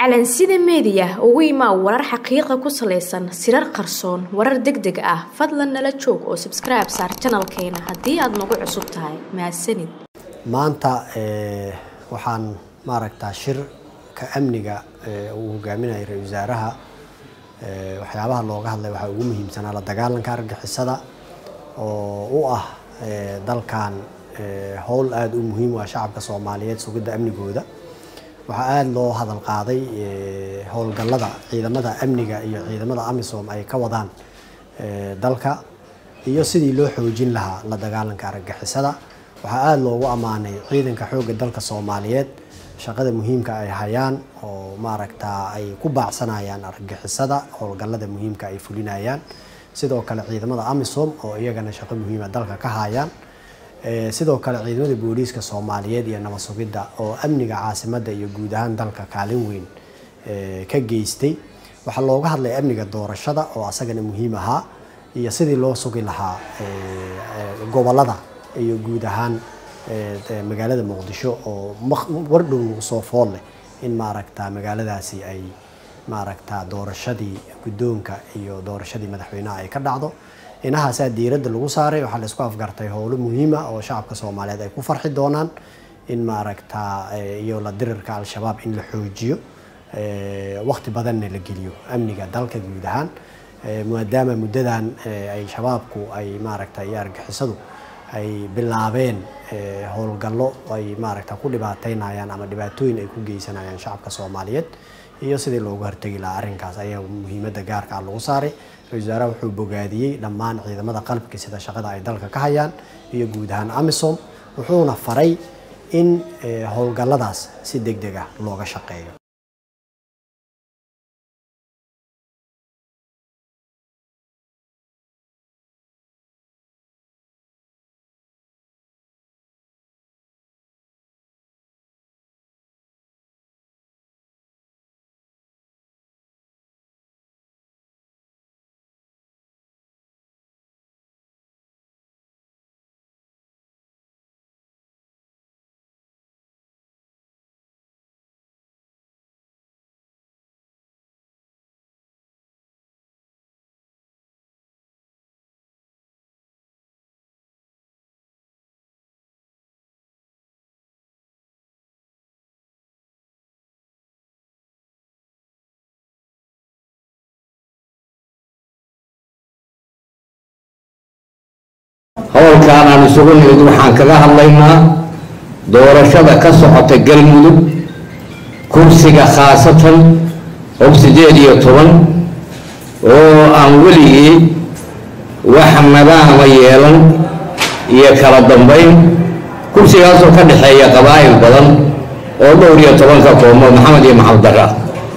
calansida meediya ugu imaa warar xaqiiqa ku salaysan sirar qarsoon warar deg deg ah fadlan nala joog oo sabskribe saar janalkeena haddii aada nagu cusub tahay mahadsanid maanta waxaan maaragtaa shirka amniga uu hogaaminayay ra-isul wasaaraha waxyaabaha looga hadlay waxaa ugu muhiimsanaa la dagaalanka argixisada oo u ah dalkan howl aada u muhiim u ah shacabka soomaaliyeed sugidda amnigooda waxaa aada loo hadal qaaday howlgallada ciidamada amniga iyo ciidamada amisom ay ka wadaan dalka iyo sidii loo xoojin lahaa la dagaalanka argagixisada waxaa aada loogu ammaanay ciidanka xoogga dalka soomaaliyeed shaqada muhiimka ay hayaan oo maaragtaa ay ku baacsanayaan argagixisada howlgallada muhiimka ay fulinayaan sidoo kale ciidamada amisom oo iyagana shaqo muhiima dalka ka hayaan sidoo kale ciidamada booliiska soomaaliyeed iyo nabad sugidda oo amniga caasimadda iyo guud ahaan dalka kaalin weyn ka geystay waxaa looga hadlay amniga doorashada oo asagana muhiim ahaa iyo sidii loo sugi lahaa gobolada iyo guud ahaan magaalada muqdisho oo wardhow nagu soo fool leh in maaragta magaaladaasi ay maaragta doorashadii guddoonka iyo doorashadii madaxweynaha ay ka dhacdo inahaasaa diiradda lagu saaray waxaa la isku afgartay howlo muhiima oo shacabka soomaaliyeed ay ku farxi doonaan in maaragta iyo la dirirka al-shabaab in la xoojiyo waqti badanna la geliyo amniga dalka guud ahaan maadaama muddadan ay shabaabku ay maaragta iyo argixisadu ay bilaabeen howlgallo ay maaragta ku dhibaateynayaan ama dhibaatooyin ay ku geysanayaan shacabka soomaaliyeed iyo sidii loogu hortegi lahaa arrinkaas ayaa muhiimadda gaarka ah lagu saaray ra-isul wasaaraha wuxuu bogaadiyey dhammaan ciidamada qalabka sida shaqada ay dalka ka hayaan iyo guud ahaan amisom wuxuuna faray in howlgalladaas si deg deg ah looga shaqeeyo howlkaan aan isugu nimid waxaan kaga hadlaynaa doorashada ka socota galmudug kursiga khaasatan og sideed iyo toban oo aan weligii wax nadaama yeelan iyo kala dambayn kursigaasoo ka dhexeeya qabaa'il badan oo dhowr iyo tobanka koomood maxamed iyo maxamed dara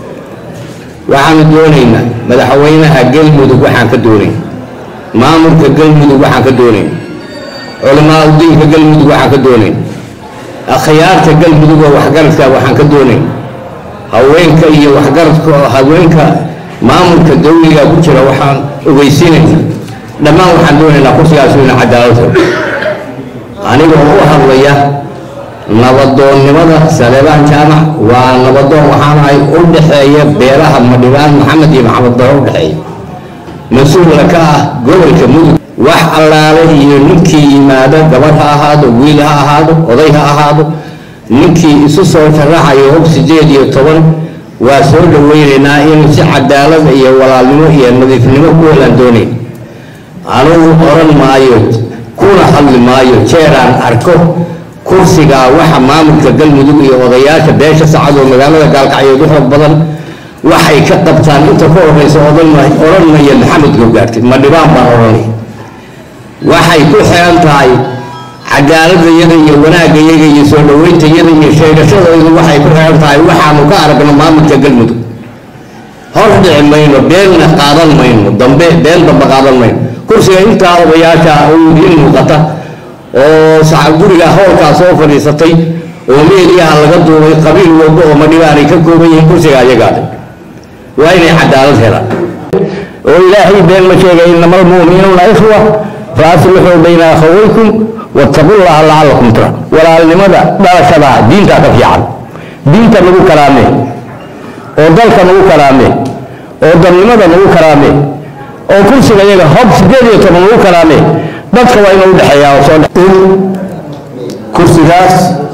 waxaanu doonaynaa madaxweynaha galmudug waxaan ka doonayn maamulka galmudug waxaan ka doonayn culamaa udiinka galmudug waxaan ka doonayn akhyaarta galmudug oo waxgaradka waxaan ka doonayn haweenka iyo waxgaradka haweenka maamulka dawliga ku jira waxaan ogeysiinayna dhammaan waxaan doonaynaa kursigaasu ina cadaalad helo aniga oo u hadlaya nabadoonnimada saleebaan jaamac waa nabadoon waxaan ahay u dhexeeya beelaha madhibaan maxamed iyo maxamed daro u dhexeeya mas-uulka ka ah gobolka mudug wax allaale iyo ninkii yimaado gabadh ha ahaado wiil ha ahaado oday ha ahaado ninkii isu soo sharaxayo og sideed iyo toban waa soo dhaweynaynaa inuu si cadaalada iyo walaalnimo iyo nadiifnimo ku helaan doonayn anugu oran maayo kuna hadli maayo jeeraan arko kursigaa waxa maamulka galmudug iyo odayaasha beesha sacad oo magaalada gaalkacyood u xoog badan waxay ka qabtaan inta ka horeysa odhan maya maxamed gowgaartid ma dhibaan baan odhanay waxay ku xiran tahay cadaaladayada iyo wanaaggayaga iyo soo dhaweyntayada iyo sheegashadaydu waxay ku xiran tahay waxaanu ka aragno maamulka galmudug hor dhici mayno beenna qaadan mayno dambe been dambe qaadan mayno kursiga intaa odayaasha uu idiin muuqata oo guriga howlkaa soo fadhiisatay oo meeliyaha laga duubay qabiil walba oo madhibaanay ka kooban yihiin kursiga ayagaaday waa inay cadaalad helaan oo ilaahay been ma sheegay inama almu'minuuna ikhwa faaslixuu bayna akhawaykum wattaqullaha lacalakum tura walaalnimada dhalashada diintaa ka fiican diinta lagu kalaame oo dalka nagu karaame oo dalnimada nagu karaame oo kursiga iyaga hob sideed iyo toban nagu karaame dadka waa inuu udhexeeyaa oo soo in kursigaas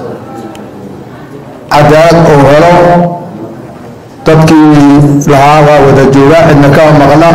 cadaalad uu helo dadkii lahaa waa wada joogaa cidna ka maqna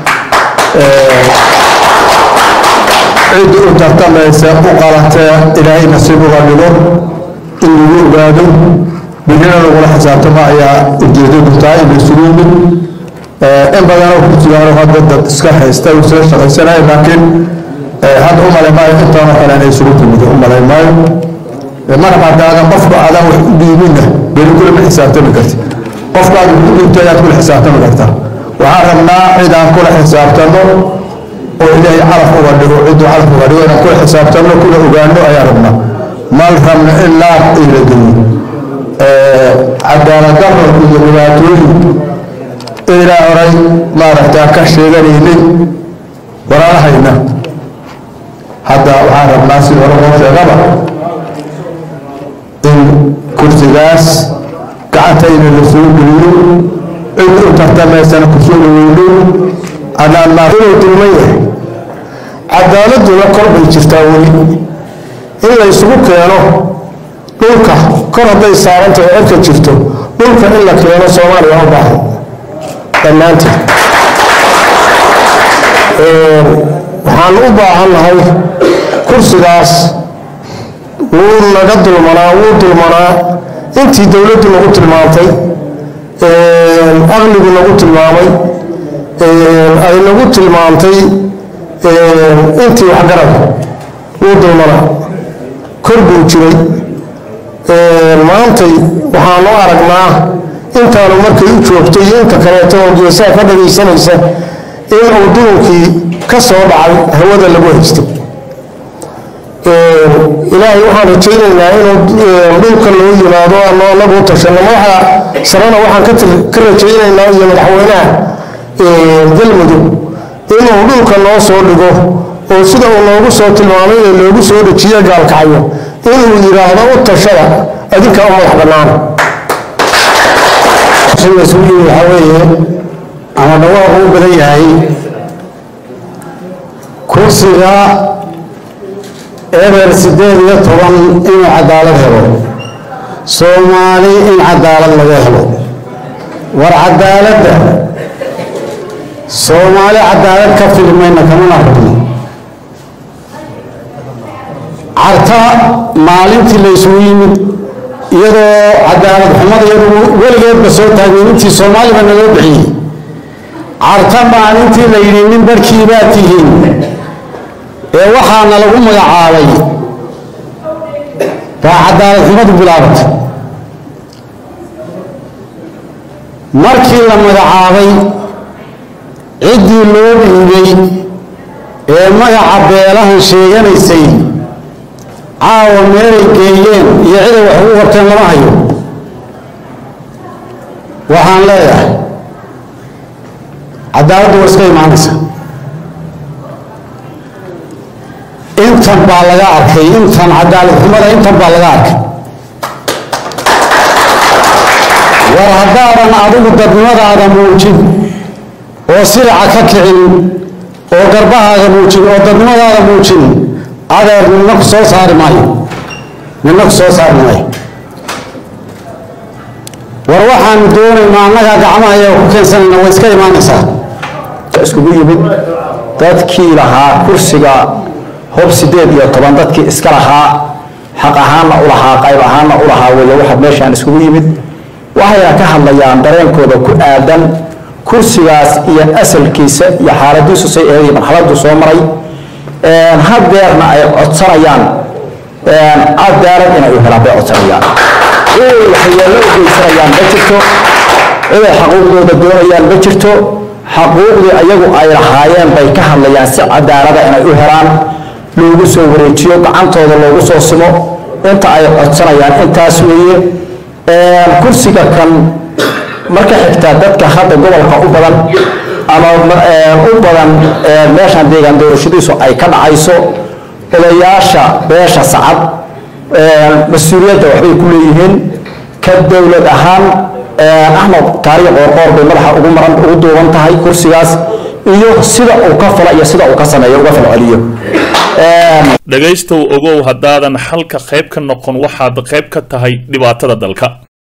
cid u tartamaysa u qalatee ilaahay nasiib uga dhigo in lagu ogaado birina lagula xisaabtamo ayaa ujeedadu tahay in isugu yimid in badanoo kursigaano hadda dad iska haysta uu soo shaqaysanaya laakiin hadda u malay maayo intaanoo kale inay isugu timid u malay maayo mar haddaadan qofka aadan wax u dhiibinna beri kulama xisaabtami karti qofkaad wax u dhiibto ayaad kula xisaabtami kartaa waxaan rabnaa cid aan kula xisaabtano oo ilaahay calaf uga dhigo cidduu calaf uga dhigo inaan kula xisaabtano kula ogaano ayaan rabnaa mal rabna in laab ila geliyo cadaaladdarro iyo dhibaatooyin ilaa horay maaragtaa ka sheeganaynin walaalahayna hadda waxaan rabnaa si hore loo sheegaba in kursigaas gacantayna la soo geliyo cid u tartamaysana kusoo dhaweyno anaan maa inuu dulman yahay cadaaladuna kor bay jirtaa weli in la isugu keeno dhulka kor hadday saarantahay cirka jirto dhulka in la keeno soomaaliya u baahan dhammaanteed waxaan u baahan nahay kursigaas wuu naga dulmanaa wuu dulmanaa intii dowladdu nagu tilmaantay aqligu nagu tilmaamay ay nagu tilmaantay intii waxgarad wuu dulmanaa kor buu jiray maantay waxaanu aragnaa intaanu markay u joogtay iyo inta kaleeto oo geesaha ka dhagaysanaysa inuu dulunkii ka soo dhacay hawada lagu haystay ilaahay waxaan rajaynaynaa inuu dhulka loo yimaado ano anagu u tashanno madaxa sarena waxaan ka rajaynaynaa iyo madaxweynaha galmudug inuu dhulka noo soo dhigo oo sida uu noogu soo tilmaamay ee loogu soo dejiye gaalkacyo inuu yidhaahdo u tashada adinka u madax bannaan isugu yimi waxaa weeye ama dhawaaqu u badan yahay kursiga eber siddeed iyo toban inuu cadaalad helo soomaali in cadaalad laga helo war cadaaladda soomaali cadaalad ka filmayna kamana rabno carta maalintii la isugu yimid iyadoo cadaalad xumada iyadu weligeedba soo taageen intii soomaaliba naloo bixiyey carta maalintii la yidhi nin barkii baa tihiin ee waxaana lagu magacaabay baa cadaalad xumadu bilaabatay markii la magacaabay ciddii loo dhiibay ee magaca beelahan sheeganaysay caawa meelay geeyeen iyo ciday wax ugu qabteen lama hayo waxaan leeyahay cadaaladdu waa iska imaanaysa intan baa laga arkay intan cadaalad xumada intan baa laga arkay war haddaadan adigu dadnimadaada muujin oo siraca ka kicin oo garbahaaga muujin oo dadnimadaada muujin adeer nina ku soo saari maayo nina ku soo saari maayo war waxaanu doonaynaa annagaa gacmaha iyaga ku keensanayna way iska imaanaysaa iskugu yimid dadkii lahaa kursiga hob sideed iyo toban dadkii iska lahaa xaq ahaanna u lahaa qayb ahaanna u lahaa weeye waxa meeshaan iskugu yimid waxayna ka hadlayaan dareenkooda ku aadan kursigaas iyo asalkiisa iyo xaaladiisu say eeday marxaladdu soo maray hadeerna ay codsanayaan cadaalad inay u helaan bay codsanayaan ciday waxyeello u geysanayaan ma jirto ciday xaquuqdooda doonayaan ma jirto xaquuqdii ayagu ay lahaayeen bay ka hadlayaan si cadaalada inay u helaan loogu soo wareejiyo gacantooda loogu soo simo inta ay codsanayaan intaas weeye kursiga kan marka xigta dadka hadda gobolka u badan ama u badan meeshan deegaan doorashadiisu ay ka dhacayso odayaasha beesha sacad mas-uuliyadda waxbay ku leeyihiin ka dowlad ahaan axmed kaariyo qoorqoor bay madaxa ugu maran ugu duuban tahay kursigaas iyo sida uu ka fala iyo sida uu ka sameeyo uga falceliyo dhegaystow ogow haddaadan xalka qayb ka noqon waxaad qayb ka tahay dhibaatada dalka